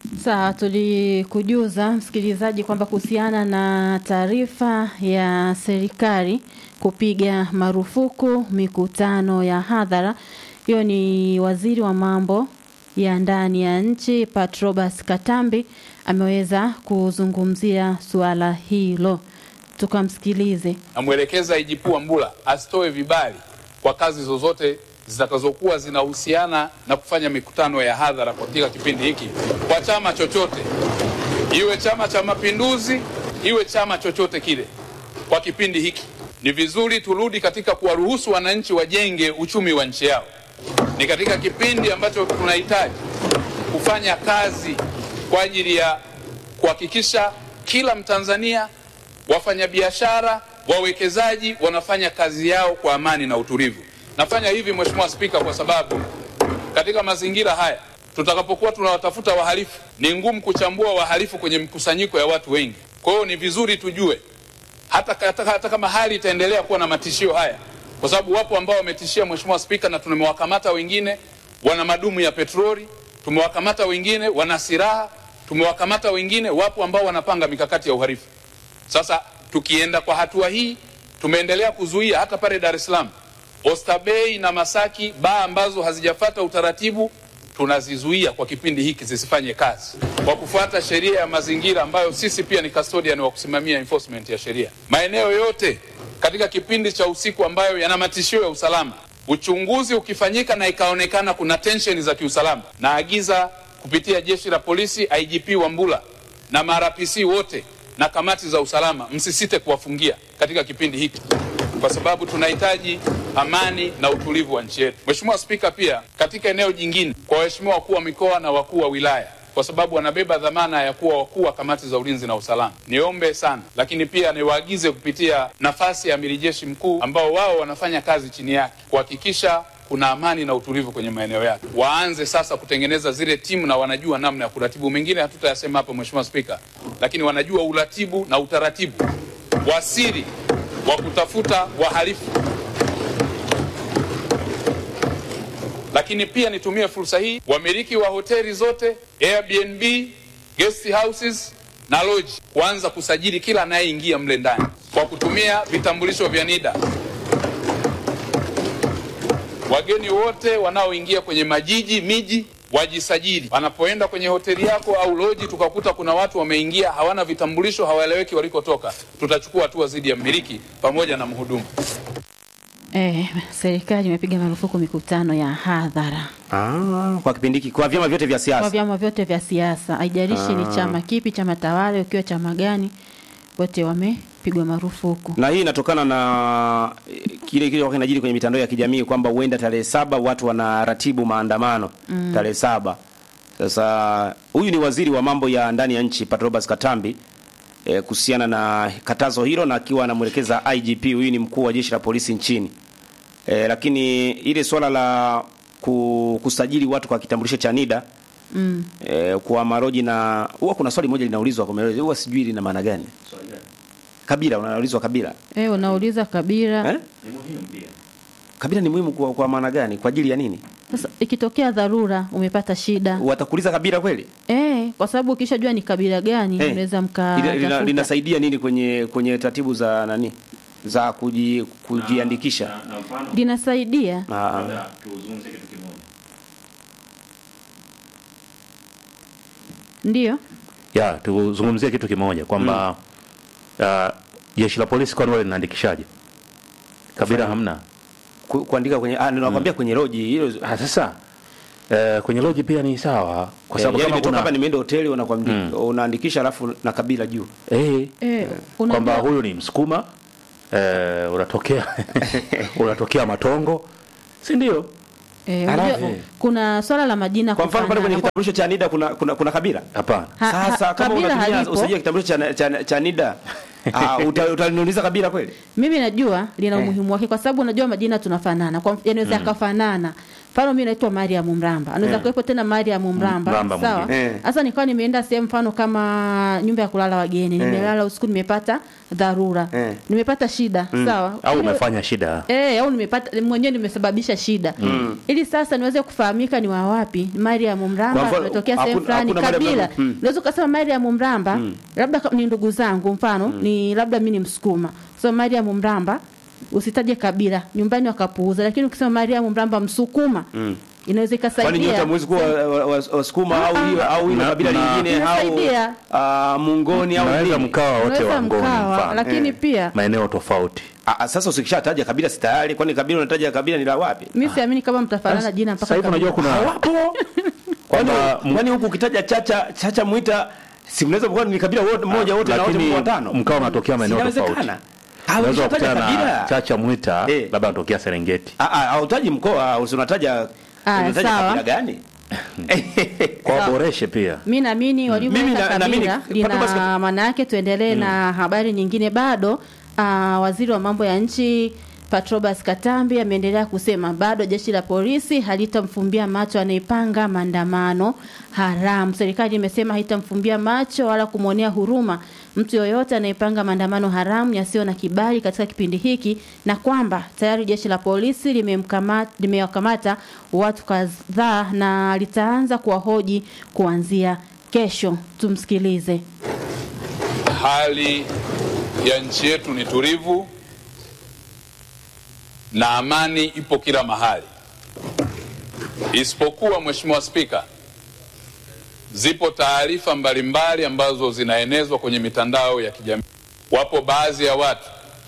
Sawa, tulikujuza msikilizaji kwamba kuhusiana na taarifa ya serikali kupiga marufuku mikutano ya hadhara, hiyo ni waziri wa mambo ya ndani ya nchi Patrobas Katambi ameweza kuzungumzia suala hilo. Tukamsikilize. namwelekeza IGP Wambura asitoe vibali kwa kazi zozote zitakazokuwa zinahusiana na kufanya mikutano ya hadhara katika kipindi hiki kwa chama chochote, iwe Chama cha Mapinduzi, iwe chama chochote kile. Kwa kipindi hiki ni vizuri turudi katika kuwaruhusu wananchi wajenge uchumi wa nchi yao. Ni katika kipindi ambacho tunahitaji kufanya kazi kwa ajili ya kuhakikisha kila Mtanzania, wafanyabiashara, wawekezaji wanafanya kazi yao kwa amani na utulivu. Nafanya hivi Mheshimiwa Spika, kwa sababu katika mazingira haya tutakapokuwa tunawatafuta wahalifu, ni ngumu kuchambua wahalifu kwenye mkusanyiko ya watu wengi. Kwa hiyo ni vizuri tujue hata, hata, hata kama hali itaendelea kuwa na matishio haya, kwa sababu wapo ambao wametishia Mheshimiwa Spika, na tumewakamata wengine wana madumu ya petroli, tumewakamata wengine wana silaha, tumewakamata wengine, wapo ambao wanapanga mikakati ya uhalifu. Sasa tukienda kwa hatua hii, tumeendelea kuzuia hata pale Dar es Salaam, Oysterbay na Masaki, baa ambazo hazijafata utaratibu tunazizuia kwa kipindi hiki zisifanye kazi kwa kufuata sheria ya mazingira ambayo sisi pia ni custodian wa kusimamia enforcement ya sheria. Maeneo yote katika kipindi cha usiku ambayo yana matishio ya usalama, uchunguzi ukifanyika na ikaonekana kuna tensheni za kiusalama, naagiza kupitia jeshi la polisi, IGP Wambura na marapc wote na kamati za usalama, msisite kuwafungia katika kipindi hiki kwa sababu tunahitaji amani na utulivu wa nchi yetu. Mheshimiwa Spika, pia katika eneo jingine, kwa waheshimiwa wakuu wa mikoa na wakuu wa wilaya, kwa sababu wanabeba dhamana ya kuwa wakuu wa kamati za ulinzi na usalama, niombe sana, lakini pia niwaagize kupitia nafasi ya amiri jeshi mkuu ambao wao wanafanya kazi chini yake kuhakikisha kuna amani na utulivu kwenye maeneo yake. Waanze sasa kutengeneza zile timu na wanajua namna ya kuratibu. Mengine hatutayasema hapa Mheshimiwa Spika, lakini wanajua uratibu na utaratibu wa siri wa kutafuta wahalifu. Lakini pia nitumie fursa hii, wamiliki wa hoteli zote, Airbnb, guest houses na lodge, kuanza kusajili kila anayeingia mle ndani kwa kutumia vitambulisho vya NIDA. Wageni wote wanaoingia kwenye majiji, miji wajisajili. Wanapoenda kwenye hoteli yako au loji, tukakuta kuna watu wameingia hawana vitambulisho, hawaeleweki walikotoka, tutachukua hatua dhidi ya mmiliki pamoja na mhudumu. Eh, serikali imepiga marufuku mikutano ya hadhara Ah, kwa kipindi hiki kwa vyama vyote vya kwa siasa. vyama vyote vya siasa, haijalishi ni chama kipi, chama tawala, ukiwa chama gani, wote wamepigwa marufuku. Na hii inatokana na eh, kile kile kinajiri kwenye mitandao ya kijamii kwamba huenda tarehe saba watu wanaratibu maandamano tarehe saba. Sasa huyu ni waziri wa mambo ya ndani ya nchi Patrobas Katambi eh, kuhusiana na katazo hilo, na akiwa anamwelekeza IGP, huyu ni mkuu wa jeshi la polisi nchini eh, lakini ile swala la ku, kusajili watu kwa kitambulisho cha NIDA Mm. eh, kwa maroji na huwa kuna swali moja linaulizwa kwa maroji, huwa sijui lina maana gani. Kabila, unaulizwa kabila Eh, unauliza kabila eh? Kabila ni muhimu kwa, kwa maana gani? Kwa ajili ya nini? Sasa ikitokea dharura, umepata shida Watakuuliza kabila kweli? eh, kwa sababu ukishajua ni kabila gani Eh, unaweza lina- lina- mkatafuta. linasaidia nini kwenye kwenye taratibu za nani za kuji, kujiandikisha? na mfano linasaidia Ah, labda tuzungumze kitu kimoja ndio ya tuzungumzie kitu kimoja kwamba uh, jeshi la polisi kwani wale linaandikishaje kabila hamna ku, kuandika kwenye ah, ninakwambia kwenye loji hilo Ah, sasa uh, kwenye loji pia ni sawa kwa eh, sababu yani kama nimetoka hapa kuna nimeenda hoteli unakwambia unaandikisha alafu na kabila juu. eh, eh, kwamba unajua huyu ni msukuma eh, unatokea unatokea matongo si ndio eh, Alafu- unajua kuna swala la majina Kwa mfano pale kwenye kufanana. kitambulisho cha NIDA kuna kuna, kuna kabila. hapana Ha- ha- Sasa kama kabila unatumia halipo. usajili wa kitambulisho cha, cha, cha NIDA Ah, uta- utaniuliza kabila kweli? mimi najua lina Eh. umuhimu wake kwa sababu unajua majina tunafanana kwa yanaweza yakafanana mfano mimi naitwa Mariam Mramba anaweza Eh. kuwepo tena Mariam Mramba Mramba sawa mwingine. Eh. sasa nikawa nimeenda sehemu mfano kama nyumba ya kulala wageni nimelala usiku nimepata dharura Eh. nimepata shida sawa au Ile- umefanya shida Eh, au nimepata mwenyewe nimesababisha shida ili sasa niweze kufahamika ni wa wapi Mariam Kwa Mramba mfano, tumetokea sehemu hakuna- fulani hakuna Mariam kabila Mramba. Mm. unaweza ukasema Mariam Mramba labda ka- ni ndugu zangu mfano ni labda mimi ni Msukuma so Mariam Mramba usitaje kabila nyumbani wakapuuza lakini ukisema Mariam Mramba Msukuma inaweza Kwani nyote ikasaidia hamwezi kuwa wa- wa- wa- wasukuma au hiyo au hilo Na- kabila na- lingine au Inasaidia. ah, mungoni au naweza nini? mkawa wote unaweza wa ngoni mkawa mfano lakini Eh. pia maeneo tofauti Ah, ah, sasa usikishataja kabila si tayari kwani kabila unataja kabila ni la wapi? mimi siamini kama mtafanana jina sasa mpaka hivi unajua kuna Hawapo. Kwani Kwamba m- kwani huku ukitaja chacha chacha mwita si mnaweza kuwa ni kabila wote mmoja wote na wote lakini mko watano. mkawa unatokea maeneo tofauti Inawezekana. Ah, unaweza ukishataja kukutana na kabila. chacha mwita Eh. labda anatokea serengeti Ah, ah, hautaji mkoa, usinataja Ah, unataja sawa. kabila gani? kwa waboreshe pia mi naamini Mimi walivyoweka na- naamini- kabila Patu basi- lina maana yake tuendelee na habari nyingine bado uh, waziri wa mambo ya nchi Patrobas Katambi ameendelea kusema bado jeshi la polisi halitamfumbia macho anayepanga maandamano haramu. Serikali imesema haitamfumbia macho wala kumwonea huruma mtu yoyote anayepanga maandamano haramu yasiyo na kibali katika kipindi hiki, na kwamba tayari jeshi la polisi limemkamata limewakamata watu kadhaa na litaanza kuwahoji kuanzia kesho. Tumsikilize. Hali ya nchi yetu ni tulivu na amani ipo kila mahali, isipokuwa Mheshimiwa Spika, zipo taarifa mbalimbali ambazo zinaenezwa kwenye mitandao ya kijamii. Wapo baadhi ya watu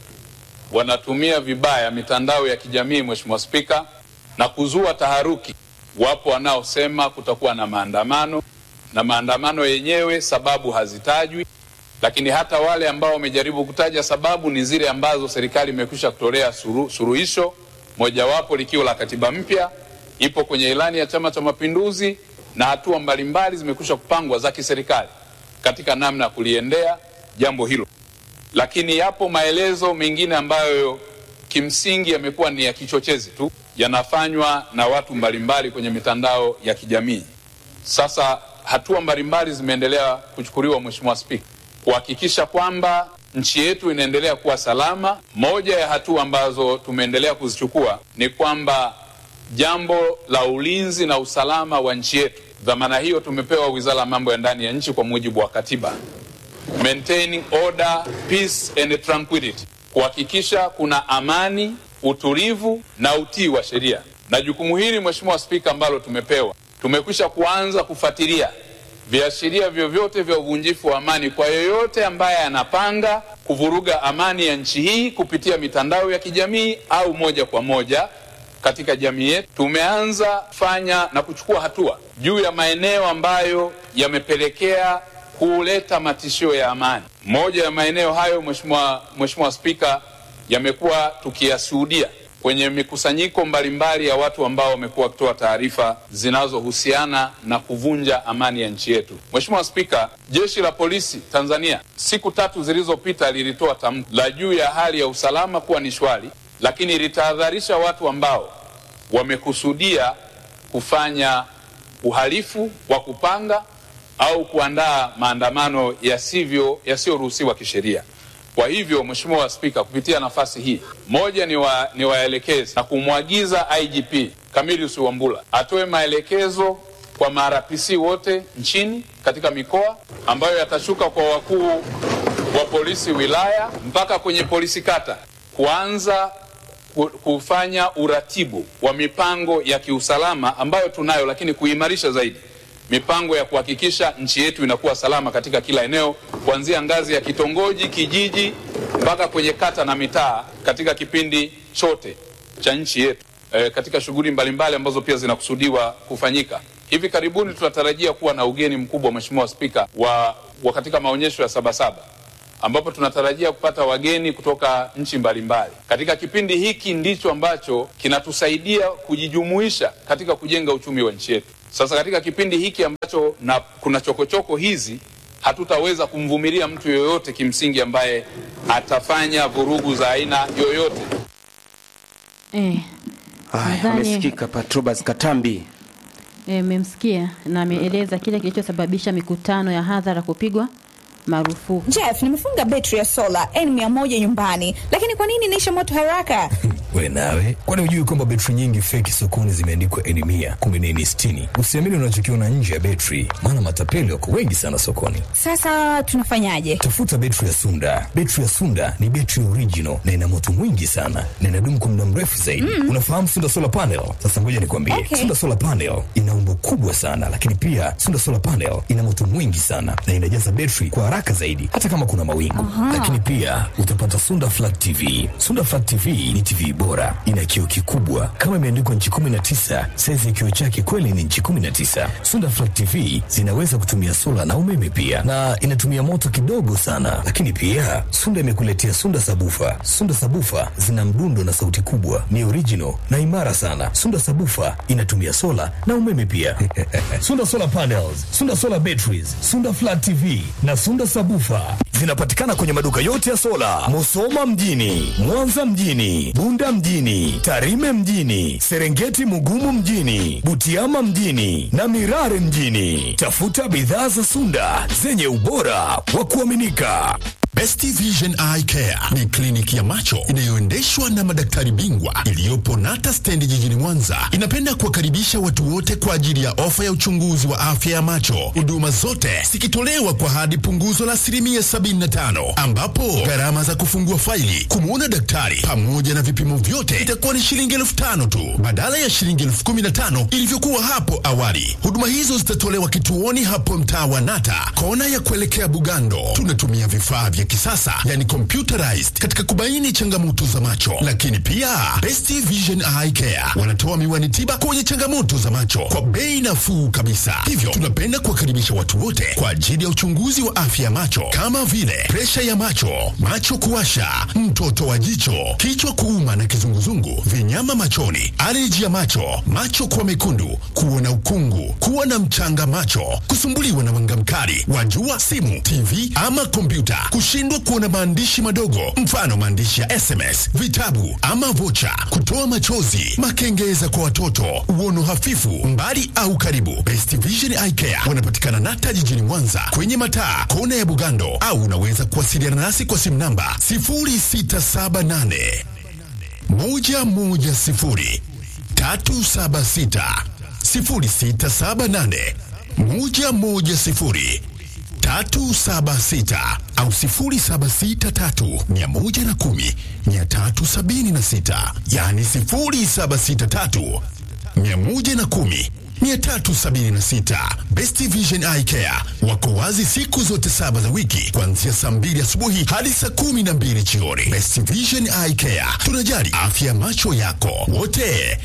wanatumia vibaya mitandao ya kijamii, Mheshimiwa Spika, na kuzua taharuki. Wapo wanaosema kutakuwa na maandamano na maandamano yenyewe sababu hazitajwi lakini hata wale ambao wamejaribu kutaja sababu ni zile ambazo serikali imekwisha kutolea suru, suruhisho, mojawapo likiwa la katiba mpya, ipo kwenye ilani ya Chama cha Mapinduzi na hatua mbalimbali zimekwisha kupangwa za kiserikali katika namna ya kuliendea jambo hilo, lakini yapo maelezo mengine ambayo kimsingi yamekuwa ni ya kichochezi tu, yanafanywa na watu mbalimbali kwenye mitandao ya kijamii. Sasa hatua mbalimbali zimeendelea kuchukuliwa, Mheshimiwa Spika, kuhakikisha kwamba nchi yetu inaendelea kuwa salama. Moja ya hatua ambazo tumeendelea kuzichukua ni kwamba jambo la ulinzi na usalama wa nchi yetu, dhamana hiyo tumepewa Wizara ya Mambo ya Ndani ya Nchi kwa mujibu wa katiba, maintaining order, peace and tranquility, kuhakikisha kuna amani, utulivu na utii wa sheria. Na jukumu hili Mheshimiwa Spika, ambalo tumepewa, tumekwisha kuanza kufuatilia viashiria vyovyote vya uvunjifu wa amani kwa yoyote ambaye anapanga kuvuruga amani ya nchi hii kupitia mitandao ya kijamii au moja kwa moja katika jamii yetu. Tumeanza kufanya na kuchukua hatua juu ya maeneo ambayo yamepelekea kuleta matishio ya amani. Moja ya maeneo hayo, Mheshimiwa Mheshimiwa Spika, yamekuwa tukiyashuhudia kwenye mikusanyiko mbalimbali ya watu ambao wamekuwa wakitoa taarifa zinazohusiana na kuvunja amani ya nchi yetu. Mheshimiwa Spika, jeshi la polisi Tanzania siku tatu zilizopita lilitoa tamko la juu ya hali ya usalama kuwa ni shwari, lakini litahadharisha watu ambao wamekusudia kufanya uhalifu wa kupanga au kuandaa maandamano yasivyo yasiyoruhusiwa kisheria. Kwa hivyo Mheshimiwa Spika, kupitia nafasi hii, moja ni, wa, ni waelekezi na kumwagiza IGP Camillus Wambura atoe maelekezo kwa marapc wote nchini katika mikoa ambayo yatashuka kwa wakuu wa polisi wilaya mpaka kwenye polisi kata kuanza ku- kufanya uratibu wa mipango ya kiusalama ambayo tunayo, lakini kuimarisha zaidi mipango ya kuhakikisha nchi yetu inakuwa salama katika kila eneo kuanzia ngazi ya kitongoji, kijiji mpaka kwenye kata na mitaa katika kipindi chote cha nchi yetu e, katika shughuli mbalimbali ambazo pia zinakusudiwa kufanyika. Hivi karibuni tunatarajia kuwa na ugeni mkubwa, Mheshimiwa Spika, wa, wa katika maonyesho ya Sabasaba ambapo tunatarajia kupata wageni kutoka nchi mbalimbali. Katika kipindi hiki ndicho ambacho kinatusaidia kujijumuisha katika kujenga uchumi wa nchi yetu. Sasa katika kipindi hiki ambacho na kuna chokochoko hizi hatutaweza kumvumilia mtu yoyote kimsingi ambaye atafanya vurugu za aina yoyote. Eh, Haya, Nadhani- amesikika Patrobas Katambi. eh, mmemsikia na ameeleza kile kilichosababisha mikutano ya hadhara kupigwa marufuku. Jeff, nimefunga betri ya sola N100 nyumbani, lakini kwa nini inaisha moto haraka? We nawe, kwani hujui kwamba betri nyingi feki sokoni zimeandikwa N mia kumbe ni N sitini? Usiamini unachokiona nje ya betri, maana matapeli wako wengi sana sokoni. Sasa tunafanyaje? Tafuta betri ya Sunda. Betri ya Sunda ni betri original na ina moto mwingi sana na inadumu kwa muda mrefu zaidi. Unafahamu Sunda solar panel? Sasa ngoja nikwambie, Okay. Sunda solar panel ina umbo kubwa sana, lakini pia Sunda solar panel ina moto mwingi sana na inajaza betri kwa haraka zaidi, hata kama kuna mawingu. Lakini pia utapata Sunda flat TV. Sunda flat TV ni TV bora, ina kioo kikubwa kama imeandikwa nchi 19. Saizi ya kioo chake kweli ni nchi 19. Sunda flat TV zinaweza kutumia sola na umeme pia, na inatumia moto kidogo sana. Lakini pia Sunda imekuletea Sunda sabufa. Sunda sabufa zina mdundo na sauti kubwa, ni original na imara sana. Sunda sabufa inatumia sola na umeme pia. Sunda solar panels, Sunda solar batteries, Sunda flat TV na Sunda sabufa zinapatikana kwenye maduka yote ya sola, Musoma mjini, Mwanza mjini, Bunda mjini, Tarime mjini, Serengeti Mugumu mjini, Butiama mjini na Mirare mjini. Tafuta bidhaa za Sunda zenye ubora wa kuaminika. Best Vision Eye Care ni kliniki ya macho inayoendeshwa na madaktari bingwa iliyopo Nata Stendi jijini Mwanza. Inapenda kuwakaribisha watu wote kwa ajili ya ofa ya uchunguzi wa afya ya macho, huduma zote zikitolewa kwa hadi punguzo la asilimia 75, ambapo gharama za kufungua faili, kumwona daktari pamoja na vipimo vyote itakuwa ni shilingi elfu tano tu badala ya shilingi elfu kumi na tano ilivyokuwa hapo awali. Huduma hizo zitatolewa kituoni hapo mtaa wa Nata, kona ya kuelekea Bugando. Tunatumia vifaa vya kisasa yani computerized katika kubaini changamoto za macho, lakini pia Best Vision Eye Care wanatoa miwani tiba kwenye changamoto za macho kwa bei nafuu kabisa. Hivyo tunapenda kuwakaribisha watu wote kwa ajili ya uchunguzi wa afya ya macho kama vile presha ya macho, macho kuwasha, mtoto wa jicho, kichwa kuuma na kizunguzungu, vinyama machoni, aleji ya macho, macho kuwa mekundu, kuona ukungu, kuwa na mchanga macho, kusumbuliwa na mwanga mkali wa jua, simu, TV ama kompyuta, kushindwa kuona maandishi madogo, mfano maandishi ya SMS, vitabu ama vocha, kutoa machozi, makengeza kwa watoto, uono hafifu, mbali au karibu. Best Vision Eye Care wanapatikana Nata jijini Mwanza kwenye mataa kona ya Bugando, au unaweza kuwasiliana nasi kwa simu namba 0678 110 376 0678 110 376 au 0763 110 376, yani 0763 110 376. Best Vision Eye Care wako wazi siku zote saba za wiki kuanzia saa mbili asubuhi hadi saa kumi na mbili jioni. Best Vision Eye Care, tunajali afya ya macho yako wote.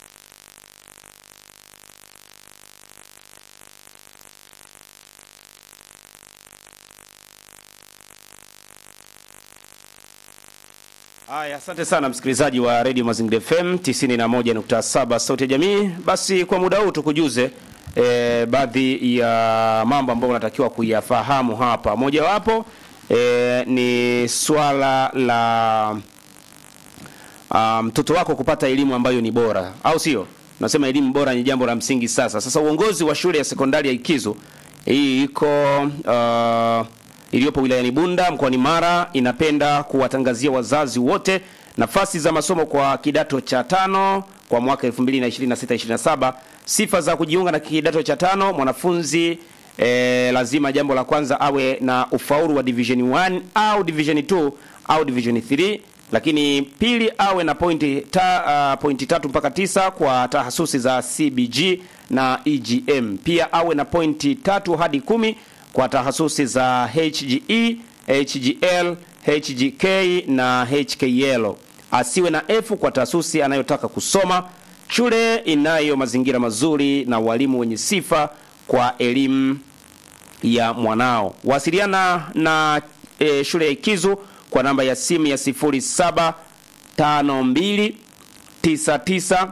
Haya, asante sana msikilizaji wa Radio Mazingira FM 91.7 Sauti ya Jamii. Basi kwa muda huu tukujuze e, baadhi ya mambo ambayo unatakiwa kuyafahamu hapa. Mojawapo e, ni swala la ah, mtoto wako kupata elimu ambayo ni bora, au sio? Nasema elimu bora ni jambo la msingi sasa. Sasa uongozi wa shule ya sekondari ya Ikizu hii iko uh, iliyopo wilayani Bunda mkoani Mara inapenda kuwatangazia wazazi wote nafasi za masomo kwa kidato cha tano kwa mwaka 2026-2027. Sifa za kujiunga na kidato cha tano, mwanafunzi eh, lazima jambo la kwanza awe na ufaulu wa division 1 au division 2 au division 3 lakini pili awe na pointi, ta, uh, pointi tatu mpaka tisa kwa tahasusi za CBG na EGM. Pia awe na pointi tatu hadi kumi kwa tahasusi za HGE, HGL, HGK na HKL. Asiwe na F kwa tahasusi anayotaka kusoma. Shule inayo mazingira mazuri na walimu wenye sifa kwa elimu ya mwanao. Wasiliana na e, shule ya Ikizu kwa namba ya simu ya 0752 99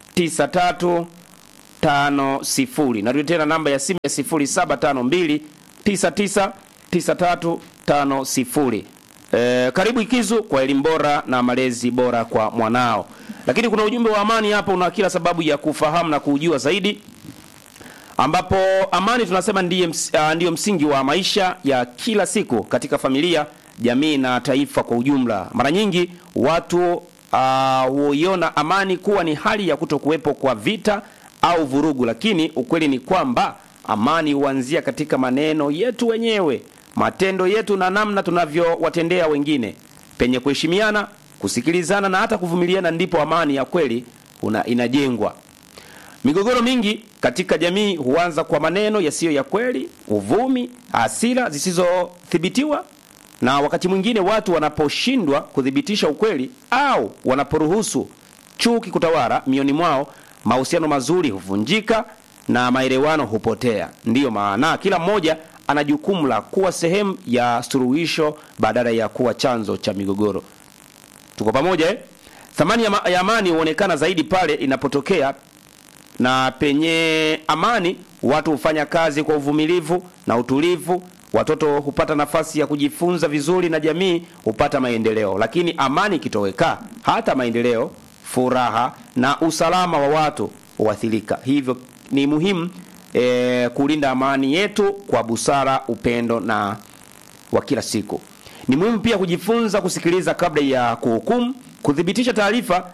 93 50. Narudia tena namba ya simu ya 0752 999350. E, karibu Ikizu kwa elimu bora na malezi bora kwa mwanao. Lakini kuna ujumbe wa amani hapa, una kila sababu ya kufahamu na kujua zaidi ambapo amani tunasema ndiye ms, uh, ndiyo msingi wa maisha ya kila siku katika familia, jamii na taifa kwa ujumla. Mara nyingi watu uh, huiona amani kuwa ni hali ya kutokuwepo kwa vita au vurugu, lakini ukweli ni kwamba amani huanzia katika maneno yetu wenyewe, matendo yetu na namna tunavyowatendea wengine. Penye kuheshimiana, kusikilizana na hata kuvumiliana, ndipo amani ya kweli una, inajengwa. Migogoro mingi katika jamii huanza kwa maneno yasiyo ya kweli, uvumi, hasira zisizothibitiwa, na wakati mwingine watu wanaposhindwa kuthibitisha ukweli au wanaporuhusu chuki kutawala mioni mwao, mahusiano mazuri huvunjika na maelewano hupotea. Ndiyo maana kila mmoja ana jukumu la kuwa sehemu ya suluhisho badala ya kuwa chanzo cha migogoro. Tuko pamoja eh? Thamani ya, ma ya amani huonekana zaidi pale inapotokea na penye amani watu hufanya kazi kwa uvumilivu na utulivu, watoto hupata nafasi ya kujifunza vizuri na jamii hupata maendeleo. Lakini amani ikitoweka, hata maendeleo, furaha na usalama wa watu huathirika. Hivyo ni muhimu e, kulinda amani yetu kwa busara, upendo na wa kila siku. Ni muhimu pia kujifunza kusikiliza kabla ya kuhukumu, kuthibitisha taarifa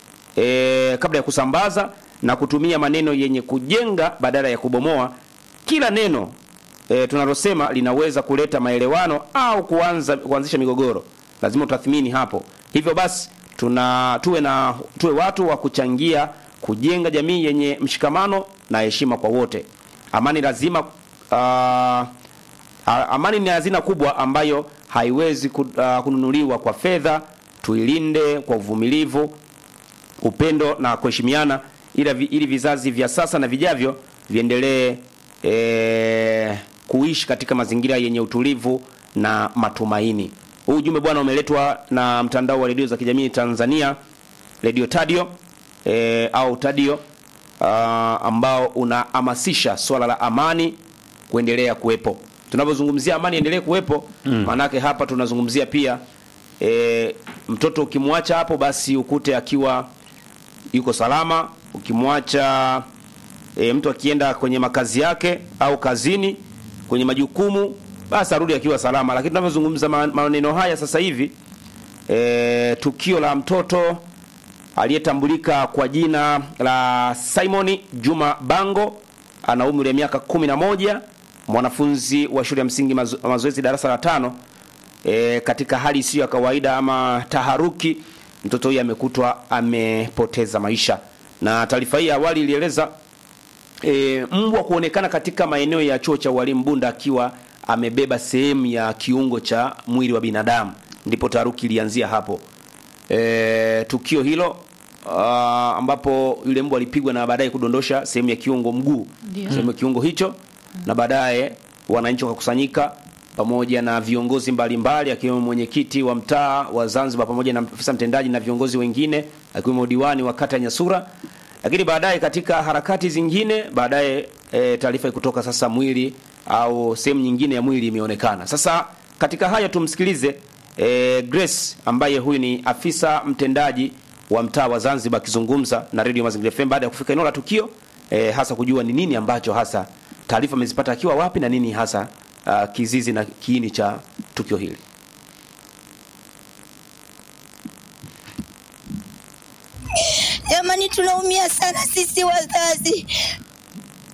e, kabla ya kusambaza na kutumia maneno yenye kujenga badala ya kubomoa. Kila neno e, tunalosema linaweza kuleta maelewano au kuanza kuanzisha migogoro. Lazima utathmini hapo. Hivyo basi tuna tuwe na tuwe watu wa kuchangia kujenga jamii yenye mshikamano na heshima kwa wote. Amani lazima uh, amani ni hazina kubwa ambayo haiwezi ku- uh, kununuliwa kwa fedha. Tuilinde kwa uvumilivu, upendo na kuheshimiana ili, vi- ili vizazi vya sasa na vijavyo viendelee e, kuishi katika mazingira yenye utulivu na matumaini. Huu ujumbe bwana umeletwa na mtandao wa redio za kijamii Tanzania, Radio Tadio e, au Tadio uh, ambao unahamasisha swala la amani kuendelea kuwepo. Tunapozungumzia amani endelee kuwepo, maanake hapa tunazungumzia pia e, mtoto ukimwacha hapo basi ukute akiwa yuko salama. Ukimwacha e, mtu akienda kwenye makazi yake au kazini kwenye majukumu, basi arudi akiwa salama. Lakini tunavyozungumza ma- maneno haya sasa hivi e, tukio la mtoto aliyetambulika kwa jina la Simon Juma Bango ana umri wa miaka kumi na moja, mwanafunzi wa shule ya msingi mazo, mazoezi darasa la tano. E, katika hali isiyo ya kawaida ama taharuki, mtoto huyu amekutwa amepoteza maisha, na taarifa hii ya awali ilieleza e, mbwa kuonekana katika maeneo ya chuo cha ualimu Bunda akiwa amebeba sehemu ya kiungo cha mwili wa binadamu, ndipo taharuki ilianzia hapo. E, tukio hilo uh, ambapo yule mbwa alipigwa na baadaye kudondosha sehemu ya kiungo mguu, Ndio. sehemu ya kiungo hicho, na baadaye wananchi wakakusanyika pamoja na viongozi mbalimbali akiwemo mwenyekiti wa mtaa wa Zanzibar pamoja na afisa mtendaji na viongozi wengine akiwemo diwani wa kata ya Nyasura. Lakini baadaye katika harakati zingine, baadaye e, taarifa kutoka sasa mwili au sehemu nyingine ya mwili imeonekana. Sasa katika haya tumsikilize e, Grace ambaye huyu ni afisa mtendaji wa mtaa wa Zanzibar akizungumza na Radio Mazingira FM baada ya kufika eneo la tukio e, hasa kujua ni nini ambacho hasa taarifa amezipata akiwa wapi na nini hasa uh, kizizi na kiini cha tukio hili. Jamani, tunaumia sana sisi wazazi,